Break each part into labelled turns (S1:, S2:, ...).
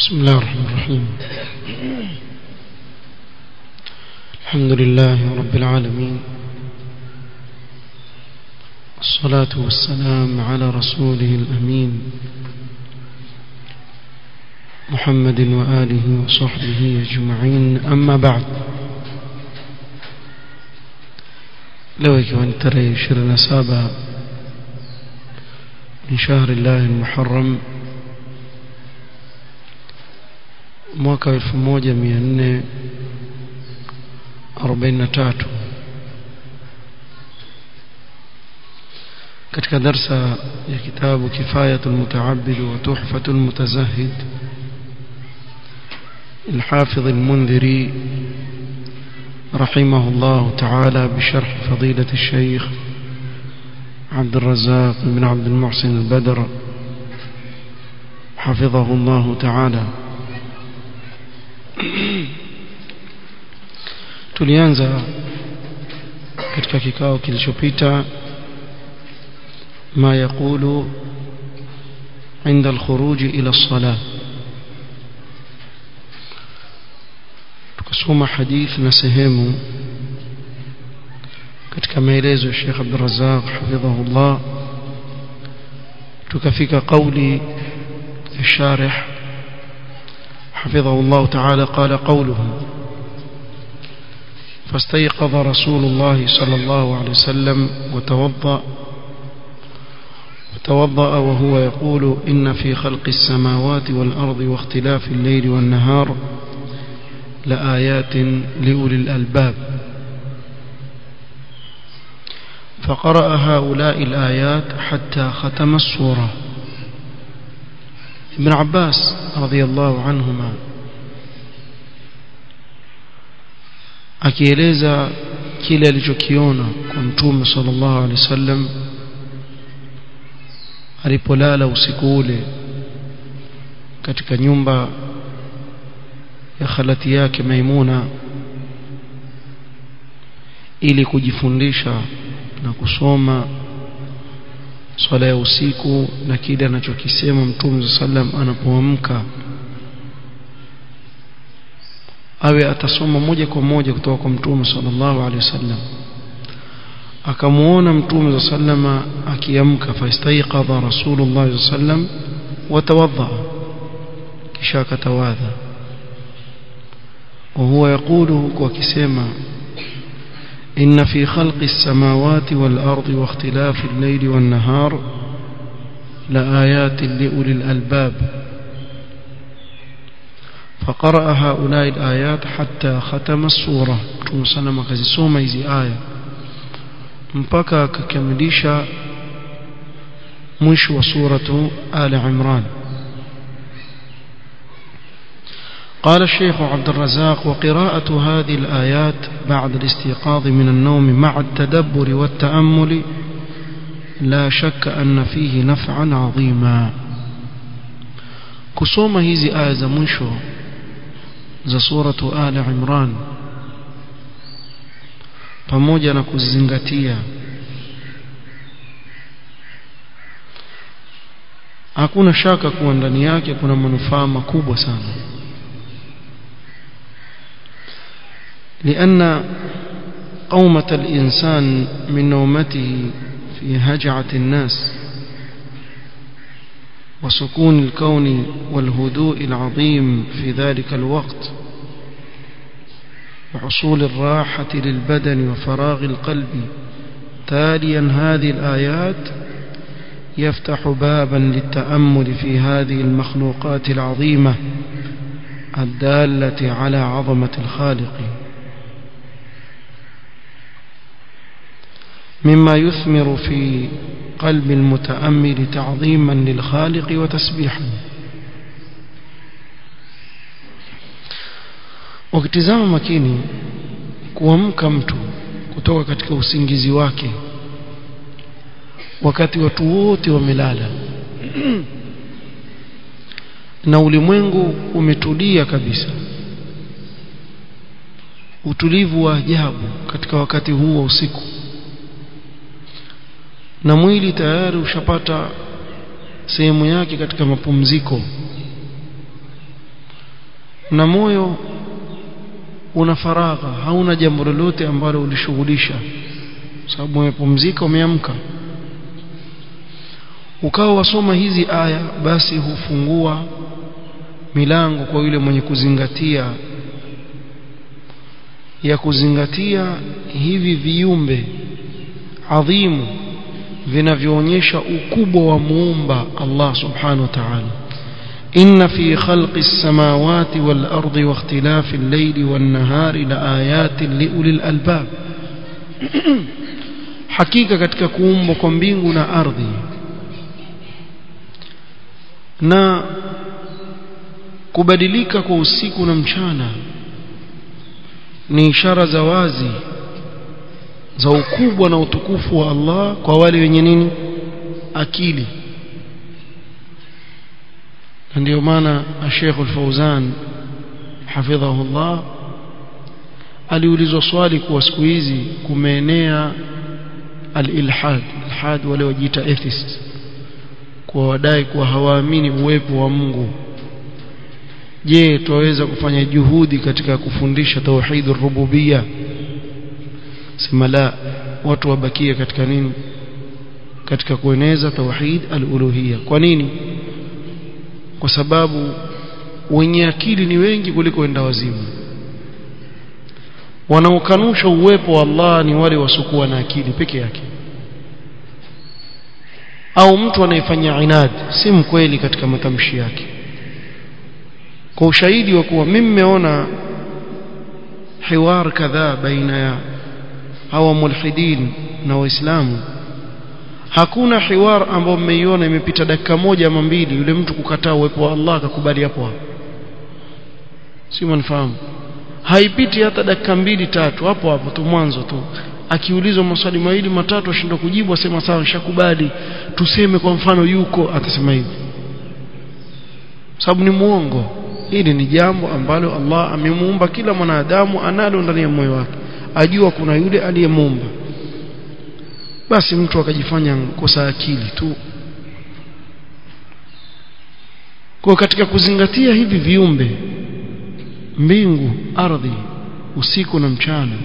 S1: بسم الله الرحمن الرحيم الحمد لله رب العالمين الصلاة والسلام على رسوله الأمين محمد وآله وصحبه أجمعين أما بعد لو كان ترى شرنا سابا من شهر الله المحرم mwaka 1443 katika darsa ya kitabu kifayatul mutaabbid wa tuhfatul mutazahid الحافظ المنذري رحمه الله تعالى بشرح فضيلة الشيخ عبد الرزاق بن عبد المحسن البدر حفظه الله تعالى tulianza katika kikao kilichopita ma yaqulu عند الخروج إلى الصلاة tukasoma hadith na sehemu katika maelezo ya Sheikh Abdul Razzaq hafidhahullah tukafika kauli ya sharih حفظه الله تعالى قال قوله فاستيقظ رسول الله صلى الله عليه وسلم وتوضأ وتوضأ وهو يقول إن في خلق السماوات والأرض واختلاف الليل والنهار لآيات لأولي الألباب فقرأ هؤلاء الآيات حتى ختم السورة ابن عباس رضي الله عنهما akieleza kile alichokiona kwa mtume sallallahu alaihi wasallam alipolala usiku ule katika nyumba ya khalati yake Maimuna ili kujifundisha na kusoma swala ya usiku na kile anachokisema mtume sallam anapoamka awe atasoma moja kwa moja kutoka kwa mtume sallallahu alaihi wasallam akamuona mtume sallama akiamka fastaiqadha rasulullah sallam watawadha kisha akatawadha وهو يقول وكسما إن في خلق السماوات والأرض واختلاف الليل والنهار لآيات لأولي الألباب فقرأ هؤلاء الآيات حتى ختم السورة تمسلم كزسوما إذي آية مبكى ككمليشا مش وسورة آل عمران قال الشيخ عبد الرزاق وقراءة هذه الآيات بعد الاستيقاظ من النوم مع التدبر والتأمل لا شك أن فيه نفعا عظيما كسوما هذه آية زمنشو za suratu Ali Imran pamoja na kuzingatia hakuna shaka kuwa ndani yake kuna manufaa makubwa sana لأن قومة الإنسان من نومته في هجعة الناس وسكون الكون والهدوء العظيم في ذلك الوقت وحصول الراحة للبدن وفراغ القلب تاليا هذه الآيات يفتح بابا للتأمل في هذه المخلوقات العظيمة الدالة على عظمة الخالق مما يثمر في قلب المتأمل تعظيما للخالق وتسبيحا ukitizama makini kuamka mtu kutoka katika usingizi wake wakati watu wote wamelala na ulimwengu umetulia kabisa utulivu wa ajabu katika wakati huu wa usiku na mwili tayari ushapata sehemu yake katika mapumziko na moyo una faragha hauna jambo lolote ambalo ulishughulisha sababu umepumzika umeamka ukawa wasoma hizi aya basi hufungua milango kwa yule mwenye kuzingatia ya kuzingatia hivi viumbe adhimu vinavyoonyesha ukubwa wa muumba Allah subhanahu wa ta'ala إن في خلق السماوات والأرض واختلاف الليل والنهار لآيات لأولي الألباب حقيقة katika kuumbwa kwa mbingu na ardhi na kubadilika kwa usiku na mchana ni ishara za wazi za ukubwa na utukufu wa Allah kwa wale wenye nini akili na ndio maana Sheikh Al-Fauzan hafidhahu Allah aliulizwa swali kuwa siku hizi kumeenea al-ilhad ilhad wale wajiita atheist kwa wadai kuwa hawaamini uwepo wa Mungu je tuwaweza kufanya juhudi katika kufundisha tauhid rububia sema la watu wabakie katika nini katika kueneza tauhid al-uluhiyya kwa nini kwa sababu wenye akili ni wengi kuliko wenda wazimu wanaokanusha uwepo wa Allah ni wale wasokuwa na akili peke yake au mtu anayefanya inad si mkweli katika matamshi yake kwa ushahidi wa kuwa mimi nimeona hiwar kadhaa baina ya hawa mulhidin na waislamu hakuna hiwar ambao mmeiona imepita dakika moja ama mbili yule mtu kukataa uwepo wa Allah akakubali hapo hapo si mnafahamu haipiti hata dakika mbili tatu hapo hapo tu mwanzo tu akiulizwa maswali mawili matatu ashindwa kujibu asema sawa nishakubali tuseme kwa mfano yuko atasema hivi sababu ni muongo hili ni jambo ambalo Allah amemuumba kila mwanadamu analo ndani ya moyo wake ajua kuna yule aliyemuumba basi mtu akajifanya kosa akili tu kwa katika kuzingatia hivi viumbe mbingu ardhi usiku na mchana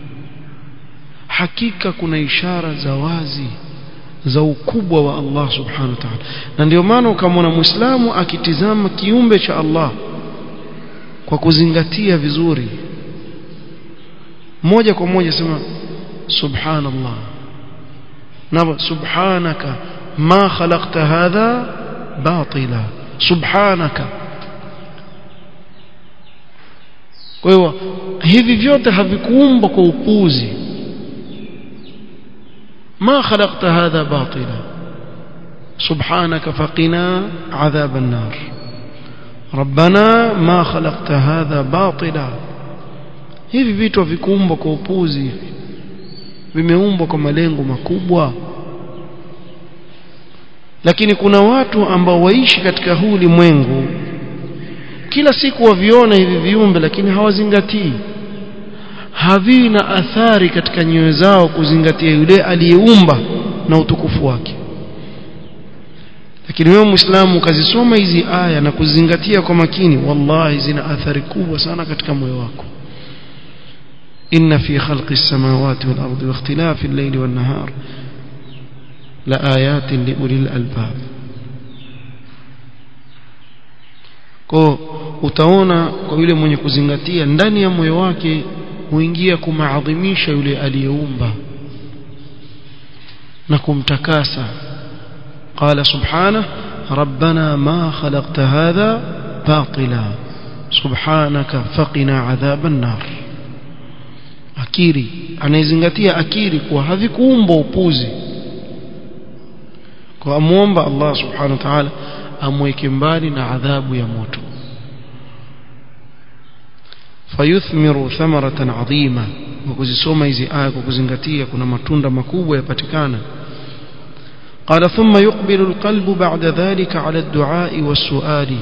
S1: hakika kuna ishara za wazi za ukubwa wa Allah subhanahu wa ta'ala na ndio maana ukamwona muislamu akitizama kiumbe cha Allah kwa kuzingatia vizuri moja kwa moja sema subhanallah na subhanaka ma khalaqta hadha batila subhanaka kwa hiyo hivi vyote havikuumbwa kwa upuzi ما خلقت هذا باطلا سبحانك فقنا عذاب النار ربنا ما خلقت هذا باطلا hivi vitu havikuumbwa kwa upuzi hivi vimeumbwa kwa malengo makubwa lakini kuna watu ambao waishi katika huu ulimwengu kila siku waviona hivi viumbe lakini hawazingatii haviwi na athari katika nyoyo zao kuzingatia yule aliyeumba na utukufu wake lakini wewe muislamu ukazisoma hizi aya na kuzingatia kwa makini wallahi zina athari kubwa sana katika moyo wako inna fi khalqi as-samawati wal ardi wa ikhtilafi al-layli wan nahar la ayatin li ulil albab kwa utaona kwa yule mwenye kuzingatia ndani ya moyo wake huingia kumaadhimisha yule aliyeumba na kumtakasa qala subhanahu rabbana ma khalaqta hadha batila subhanaka faqina adhaban nar akiri anayezingatia akiri kuwa havikuumbwa upuzi kwa amuomba Allah subhanahu wa ta'ala amweke mbali na adhabu ya moto fayuthmiru thamaratan adhima kwa kuzisoma hizi aya kwa kuzingatia kuna matunda makubwa yapatikana قال ثم يقبل القلب بعد ذلك على الدعاء والسؤال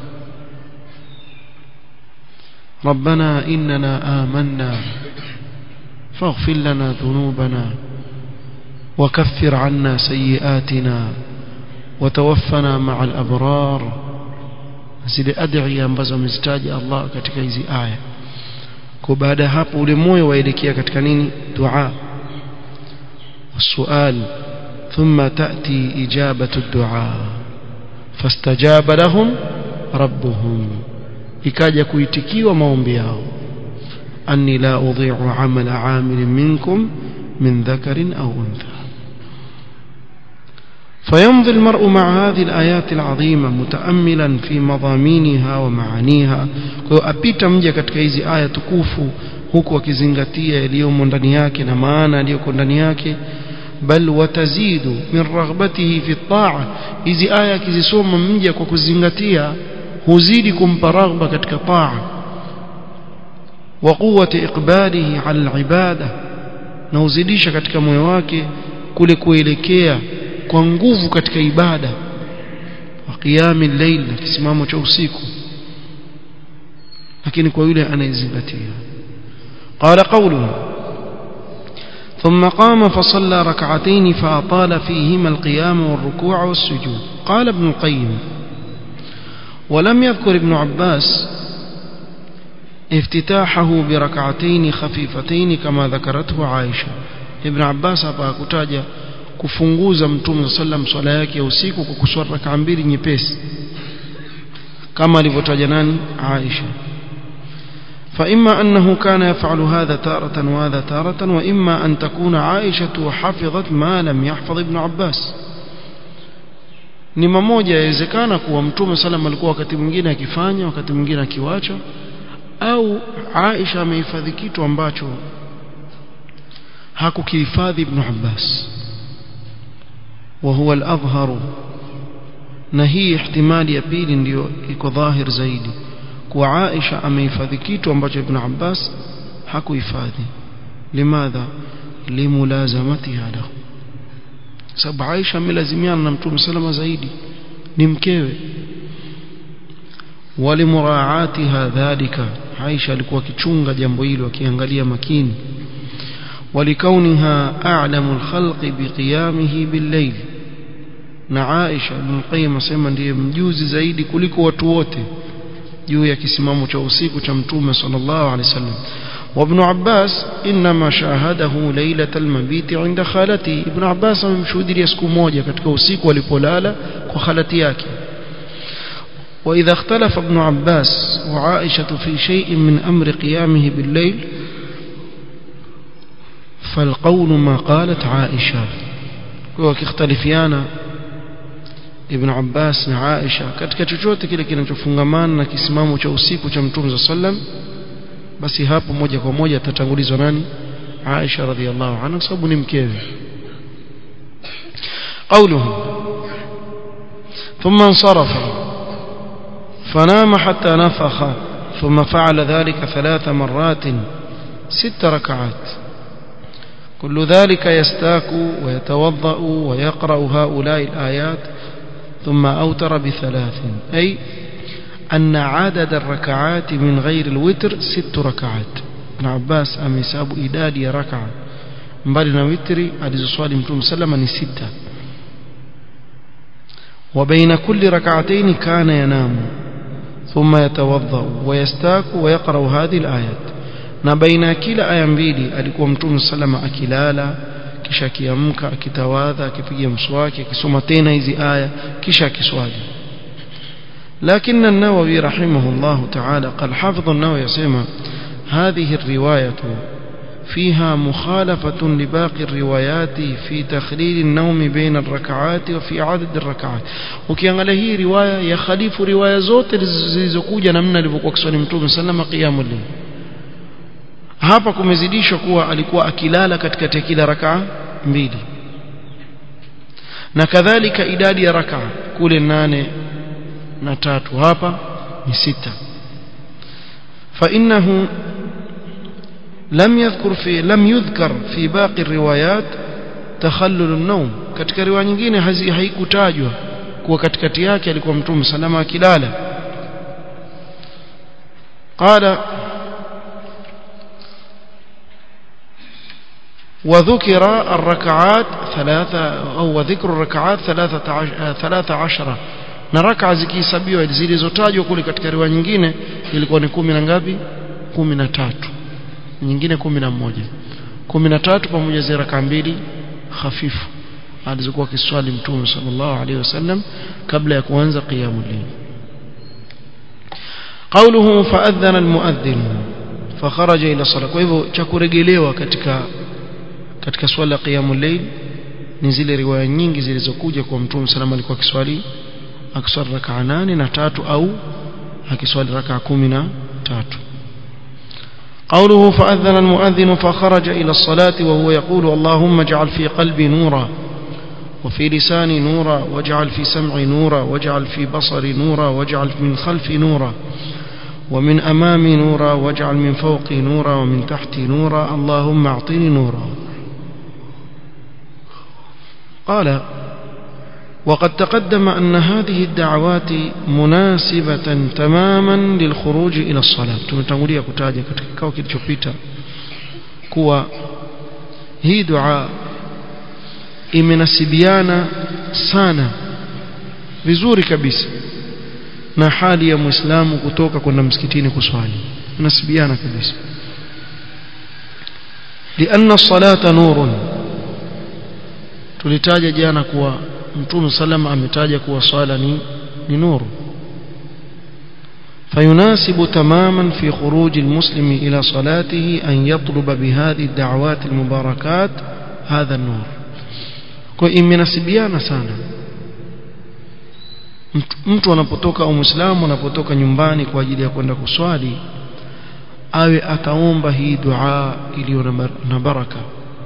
S1: ربنا إننا آمنا فاغفر لنا ذنوبنا وكفر عنا سيئاتنا وتوفنا مع الأبرار zile adhiya ambazo amezitaja Allah katika hizi aya kwa baada ya hapo ule moyo waelekea katika nini dua والسؤال ثم تأتي إجابة الدعاء فاستجاب لهم ربهم ikaja kuitikiwa maombi yao anni la udhi'u amala 'amilin minkum min dhakarin aw untha فيمضي المرء مع هذه الآيات العظيمة متأملا في مضامينها ومعانيها kwa apita mja katika hizi aya tukufu huku akizingatia yaliyomo ndani yake na maana yaliyoko ndani yake bal watazidu min raghbatihi fi taa hizi aya akizisoma mja kwa kuzingatia huzidi kumpa raghba katika taa wa quwwati iqbalihi ala alibada na huzidisha katika moyo wake kule kuelekea kwa nguvu katika ibada wa qiyami layl na kisimamo cha usiku lakini kwa yule anayezingatia qala qawluhu ثم قام فصلى ركعتين فأطال فيهما القيام والركوع والسجود قال ابن القيم ولم يذكر ابن عباس افتتاحه بركعتين خفيفتين كما ذكرته عائشة ابن عباس hapa kutaja kufunguza mtume sallam swala yake ya usiku kwa kuswali rak'a mbili nyepesi kama alivyotaja nani Aisha فإما أنه كان يفعل هذا تارة وهذا تارة وإما أن تكون عائشة حفظت ما لم يحفظ ابن عباس ni mamoja yawezekana kuwa mtume salam alikuwa wakati mwingine akifanya wakati mwingine akiwacha au Aisha amehifadhi kitu ambacho hakukihifadhi Ibn Abbas wa huwa al-adhhar na hii ihtimali ya pili ndiyo iko dhahir zaidi kuwa Aisha amehifadhi kitu ambacho Ibn Abbas hakuhifadhi limadha limulazamatiha lahu sababu Aisha amelazimiana na Mtume salama zaidi ni mkewe walimuraatiha dhalika Aisha alikuwa akichunga jambo hilo akiangalia makini ولكونها أعلم الخلق بقيامه بالليل na Aisha Ibn Qayyim asema ndiye mjuzi zaidi kuliko watu wote juu ya kisimamo cha usiku cha mtume sallallahu alaihi wasallam وابن عباس انما شاهده ليله المبيت عند خالته ابن عباس amemshuhudia siku moja katika usiku alipolala kwa khalati yake واذا اختلف ابن عباس وعائشه في شيء من امر قيامه بالليل فالقول ما قالت عائشه وكيختلفيانا Ibn Abbas na Aisha katika chochote kile kinachofungamana na kisimamo cha usiku cha Mtume sallam basi hapo moja kwa moja atatangulizwa nani Aisha radhiallahu anha sababu ni mkewe قوله ثم انصرف فنام حتى نفخ ثم فعل ذلك ثلاث مرات ست ركعات كل ذلك يستاك ويتوضأ ويقرأ هؤلاء الآيات ثم أوتر بثلاث أي أن عدد الركعات من غير الوتر ست ركعات ابن عباس أميساب إدادي ركعة مبالنا وتري alizoswali mtume sallama ni sita وبين كل ركعتين كان ينام ثم يتوضأ ويستاك ويقرأ هذه الآيات na baina ya kila aya mbili alikuwa mtume sallama akilala kisha akiamka akitawadha akipiga mswaki akisoma tena hizi aya kisha akiswali لكن النووي رحمه الله تعالى قال حافظ النووي يسمى هذه الرواية فيها مخالفة لباقي الروايات في تخليل النوم بين الركعات وفي عدد الركعات ukiangalia hii riwaya ya khalifu riwaya zote zilizokuja namna alivyokuwa kiswali mtume sallama qiyamul layl hapa kumezidishwa kuwa alikuwa akilala katikati ya kila rakaa mbili na kadhalika idadi ya rakaa kule nane na tatu hapa ni sita فإنه لم يذكر في لم يذكر في باقي الروايات تخلل النوم katika riwaya nyingine haikutajwa kuwa katikati yake alikuwa mtume salama akilala قال وذكر الركعات ثلاثة أو ذكر الركعات ثلاثة عشر, ثلاثة عشرة na raka zikihesabiwa zilizotajwa kule katika riwaya nyingine ilikuwa ni kumi na ngapi kumi na tatu nyingine kumi na moja kumi na tatu pamoja zile raka mbili hafifu alizokuwa kiswali mtume sallallahu alaihi wasallam kabla ya kuanza qiyamul layl قوله فأذن المؤذن فخرج إلى الصلاة kwa hivyo cha kurejelewa katika katika swala qiyamul layl ni zile riwaya nyingi zilizokuja kwa mtume salama alikuwa kiswali akiswali rakaa nane na tatu au akiswali rakaa kumi na tatu قوله فأذن المؤذن فخرج إلى الصلاة وهو يقول اللهم اجعل في قلبي نورا وفي لساني نورا واجعل في سمعي نورا واجعل في بصري نورا واجعل من خلفي نورا ومن أمامي نورا واجعل من فوقي نورا ومن تحتي نورا اللهم أعطني نورا قال وقد تقدم أن هذه الدعوات مناسبة تماما للخروج إلى الصلاة tumetangulia kutaja katika kikao kilichopita kuwa hii dua imenasibiana sana vizuri kabisa na hali ya muislamu kutoka kwenda msikitini kuswali inasibiana kabisa لأن الصلاة نور tulitaja jana kuwa mtume sallam ametaja kuwa swala ni ni nuru فيناسب تماما في خروج المسلم إلى صلاته أن يطلب بهذه الدعوات المباركات هذا النور kwa imenasibiana sana mtu anapotoka au muislamu anapotoka nyumbani kwa ajili ya kwenda kuswali awe ataomba hii dua iliyo na baraka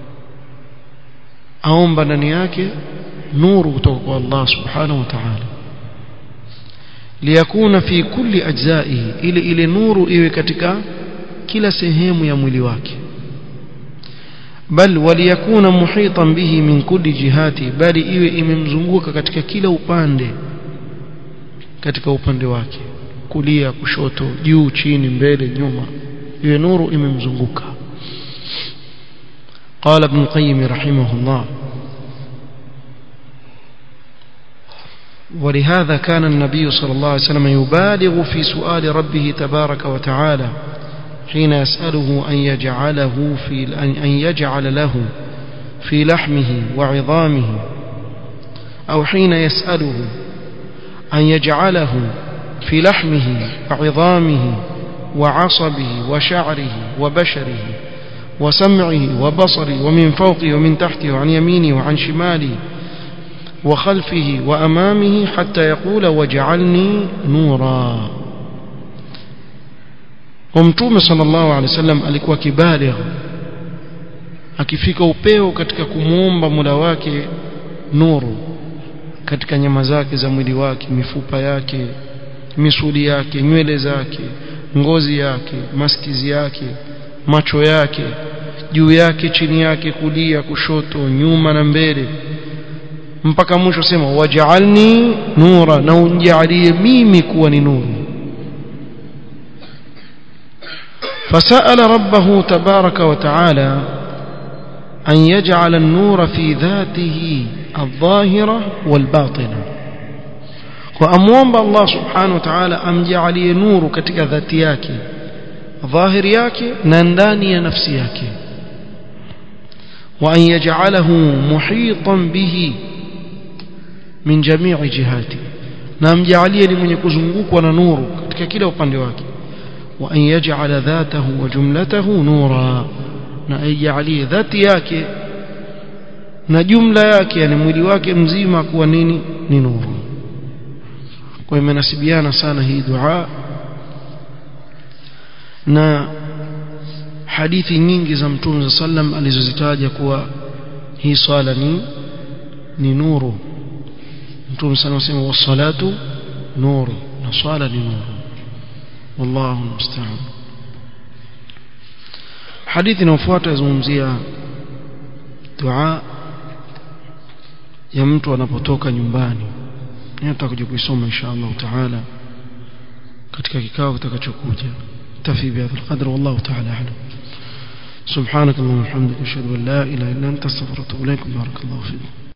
S1: aomba ndani yake nuru kutoka kwa Allah subhanahu wa ta'ala liyakuna fi kulli ajzaihi ile ile nuru iwe katika kila sehemu ya mwili wake bal waliyakuna muhitan bihi min kulli jihati bali iwe imemzunguka katika kila upande katika upande wake kulia kushoto juu chini mbele nyuma iwe nuru imemzunguka قال ابن القيم رحمه الله ولهذا كان النبي صلى الله عليه وسلم يبالغ في سؤال ربه تبارك وتعالى حين يسأله أن يجعله في أن يجعل له في لحمه وعظامه أو حين يسأله أن يجعله في لحمه وعظامه وعصبه وشعره وبشره وسمعه وبصره ومن فوقه ومن تحته وعن يمينه وعن شماله وخلفه وأمامه حتى يقول وجعلني نورا ومتوم صلى الله عليه وسلم alikuwa kibaligh akifika upeo katika kumuomba mula wake nuru katika nyama zake za mwili wake mifupa yake misuli yake nywele zake ngozi yake maskizi yake macho yake juu yake chini yake kulia kushoto nyuma na mbele mpaka mwisho sema waj'alni nura na unjalie mimi kuwa ni nuru فسأل ربه تبارك وتعالى أن يجعل النور في ذاته الظاهرة والباطنة وأموان الله سبحانه وتعالى أم جعلي نور كتك ذاتياك ظاهر ياك ننداني نفسياك وأن يجعله محيطا به من جميع جهاته نام جعليه لمن يكزنقوك ونور كتك كلا وقند واك وأن يجعل ذاته وجملته نورا na aijalie dhati yake na jumla yake yani mwili wake mzima kuwa nini ni nuru kwa imenasibiana sana hii dua na hadithi nyingi za mtume sallam alizozitaja kuwa hii swala ni ni nuru mtume sallam anasema wassalatu nuru na swala ni nuru wallahu musta'an hadithi inayofuata yazungumzia dua ya mtu anapotoka nyumbani nitakuja kuisoma insha Allah taala katika kikao kitakachokuja tafi bihadha alqadr wallahu taala a'lam سبحانك اللهم وبحمدك اشهد ان لا اله الا انت استغفرك واتوب اليك بارك الله فيك